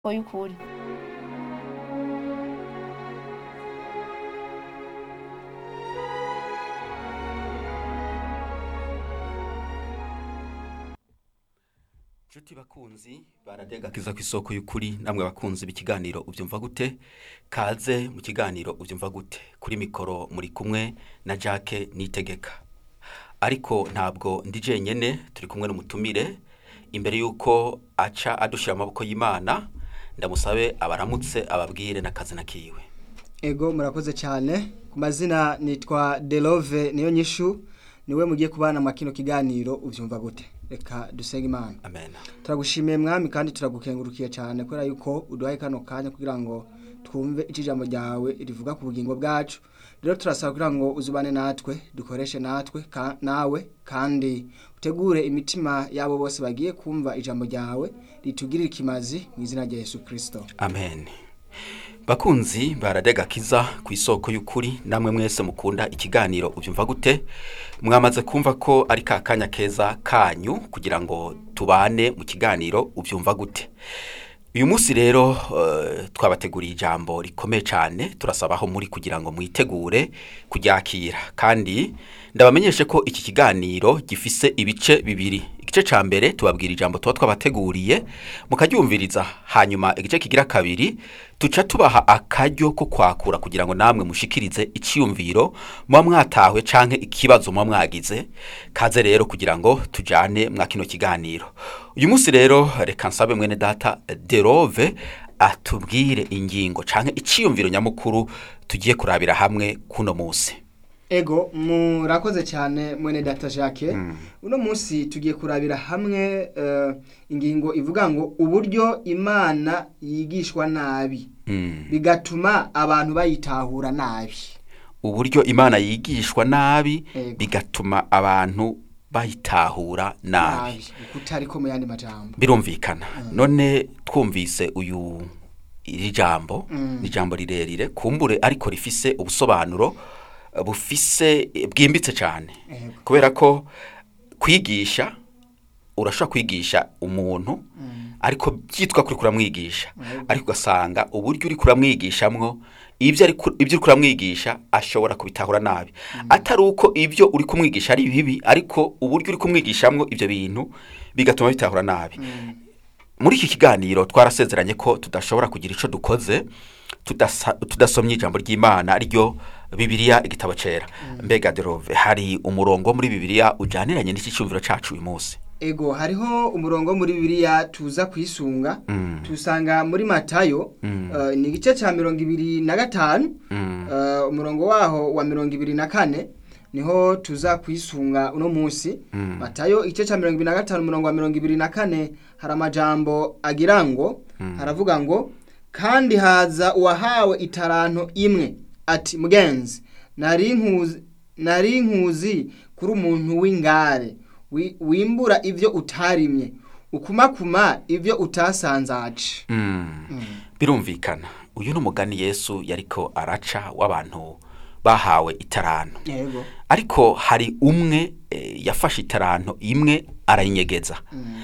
y'ukuri Nshuti bakunzi baradegakiza ku isoko y'ukuri namwe bakunzi b'ikiganiro ubyumva gute kaze mu kiganiro ubyumva gute kuri mikoro muri kumwe na Jacques Nitegeka ariko ntabwo ndi jenyene turi kumwe n'umutumire imbere y'uko aca adushira amaboko y'Imana ndamusabe abaramutse ababwire n'akazina kiwe Ego murakoze cyane ku mazina nitwa Delove niyo nyishu niwe mugiye kubana mu kino kiganiro ubyumva gute reka dusenge imana amen turagushimiye mwami kandi turagukengurukiye cyane kubera yuko uduhaye kano kanya kugira ngo twumve ijambo ryawe rivuga ku bugingo bwacu rero turasaba kugira ngo uzubane natwe dukoreshe natwe ka, nawe kandi utegure imitima yabo bose bagiye kumva ijambo ryawe ritugirire ikimazi mu izina rya Yesu Kristo amen bakunzi baradegakiza ku isoko y'ukuri namwe mwese mukunda ikiganiro ubyumva gute mwamaze kumva ko ari ka kanya keza kanyu kugira ngo tubane mu kiganiro ubyumva gute uyu munsi rero eh, twabateguriye ijambo rikomeye cyane turasaba aho muri kugira ngo mwitegure kuryakira kandi ndabamenyeshe ko iki kiganiro gifise ibice bibiri igice ca mbere tubabwira ijambo tuba twabateguriye mukaryumviriza hanyuma igice kigira kabiri tuca tubaha akaryo ko kwakura kugira ngo namwe mushikirize iciyumviro muba mwatawe canke ikibazo muba mwagize kaze rero kugira ngo tujane mwa kino kiganiro uyu munsi rero reka nsabe mwene data derove atubwire ingingo canke iciyumviro nyamukuru tugiye kurabira hamwe kuno munsi Ego murakoze cyane mwene data Jacques uno munsi tugiye kurabira hamwe eh, ingingo ivuga ngo uburyo imana yigishwa nabi Mm. bigatuma abantu bayitahura nabi uburyo imana yigishwa nabi Ego. bigatuma abantu bayitahura nabi kutari ko mu yandi majambo birumvikana none twumvise uyu iri jambo Mm. ni ijambo rirerire kumbure ariko rifise ubusobanuro eh, bufise eh, bwimbitse cyane Ego. kubera ko kwigisha urashobora kwigisha umuntu ariko byitwa kuri kuramwigisha Ego. ariko ugasanga uburyo uri kuramwigishamwo ibyo ari ku- ibyo uri kuramwigisha ashobora kubitahura nabi atari uko ibyo uri kumwigisha ari bibi ariko uburyo uri kumwigishamwo ibyo bintu bigatuma bitahura nabi muri iki kiganiro twarasezeranye ko tudashobora kugira icyo dukoze tudasa- tudasomye ijambo ry'imana ryo bibiliya igitabo cyera mbega derove hari umurongo muri bibiliya ujyaniranye n'iki cyumviro cyacu uyu munsi Ego hariho umurongo muri Bibiliya tuza kwisunga Mm. tusanga muri Matayo Mm. eh, ni igice cya mirongo ibiri na gatanu Mm. eh, umurongo waho wa mirongo ibiri na kane niho tuza kwisunga uno munsi Mm. Matayo igice cya mirongo ibiri na gatanu umurongo wa mirongo ibiri na kane hari amajambo agira ngo haravuga ngo kandi haza uwahawe itaranto imwe ati mugenzi nari nkuzi nari nkuzi kuri umuntu w'ingare wi- wimbura ibyo utarimye ukumakuma ibyo utasanzaje Mm. birumvikana uyu ni umugani yesu yariko araca w'abantu bahawe itaranto yego ariko hari umwe eh, yafashe itaranto imwe arayinyegeza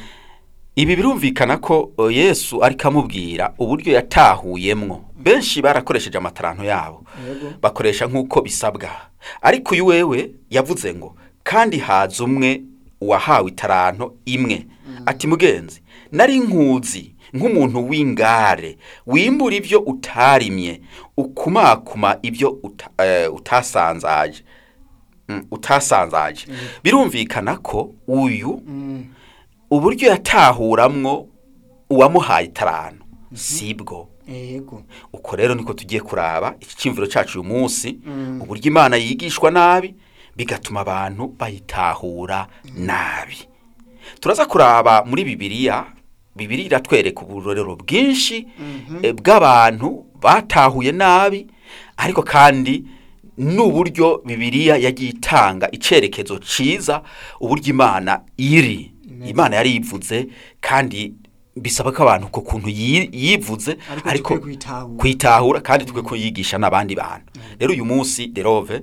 ibi birumvikana ko eh, yesu ariko amubwira uburyo yatahuyemwo benshi barakoresheje amataranto yabo yego bakoresha nk'uko bisabwa ariko uyu wewe yavuze ngo kandi haza umwe uwahawe itaranto imwe ati mugenzi nari nkuzi nk'umuntu w'ingare wimbura ibyo utarimye ukumakuma ibyo uta, eh, utasanzaje Mm, utasanzaje birumvikana ko uyu Mm. uburyo yatahuramwo uwamuhaye itaranto sibwo yego uko rero niko tugiye kuraba iki cyumviro cyacu uyu munsi Mm. uburyo imana yigishwa nabi bigatuma abantu bayitahura nabi turaza kuraba muri bibiliya bibiliya iratwereka uburorero bwinshi eh, bw'abantu batahuye nabi ariko kandi n'uburyo bibiliya yagiye itanga icyerekezo cyiza uburyo imana iri imana yari yivuze kandi bisaba ko abantu ku kuntu yi- yivuze Ariko ariko tukwiye kuyitahura. kuyitahura kandi twe kuyigisha n'abandi bantu rero uyu munsi derove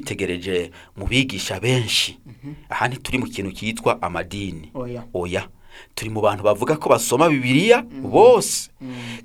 twitegereje mu bigisha benshi aha ntituri mu kintu cyitwa amadini oya oya turi mu bantu bavuga ko basoma bibiliya bose